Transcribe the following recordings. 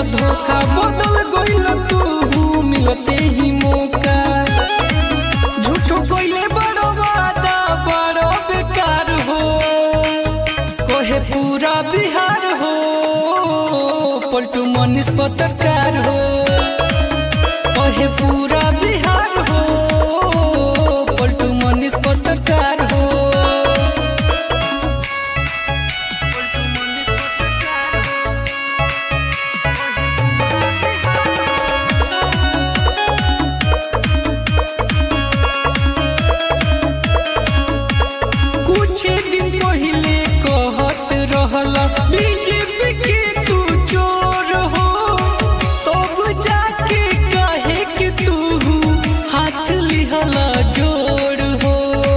धोखा बदल गइल तू मिलते ही मौका झूठो कइले बड़ो वादा बड़ो बेकार हो कोहे पूरा बिहार हो पलटू मनीष पत्रकार हो कोहे पूरा बिहार हो पलटू मनीष पत्रकार हो कुछ दिन पहले कहत रहला बीजेपी के तू चोर हो तब जाके काहे कि तू हाथ लिहला जोड़ हो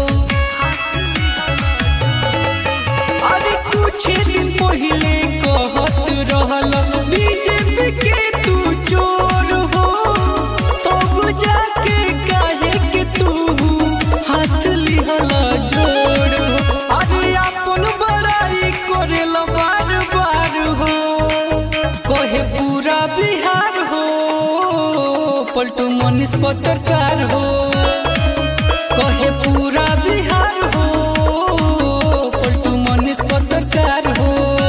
अरे कुछ दिन पहले कहत रहला बीजेपी के तू चोर हो तब जाके काहे कि तू हाथ लिहला जोड़ हो अरे अपन बड़ाई करेला बार बार हो कहे पूरा बिहार हो पलटू मनीष पत्रकार हो कहे पूरा बिहार हो पलटू मनीष पत्रकार हो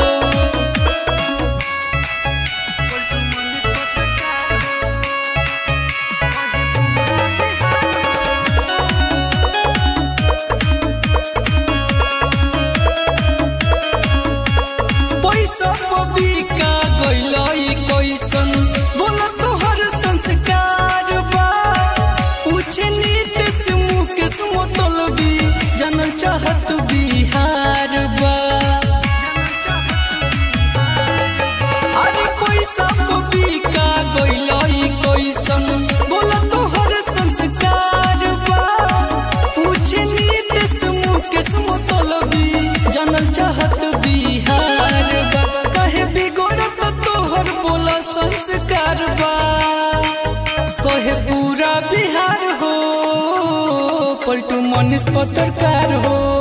पैसा पबिका गइलई कैसन बोला तोहर संस्कार बा पूछे नीतीश मुकेश मोतलबी जानल चाहत बिहार बा अरे पैसा पबिका गइलई कैसन बोला तोहर संस्कार बा पूछे नीतीश मुकेश मोतलबी जानल चाहत बिहार बा कहे बिगड़त तोहर बोला संस्कार बा कहे पूरा बिहार हो पलटू मनीष पत्रकार हो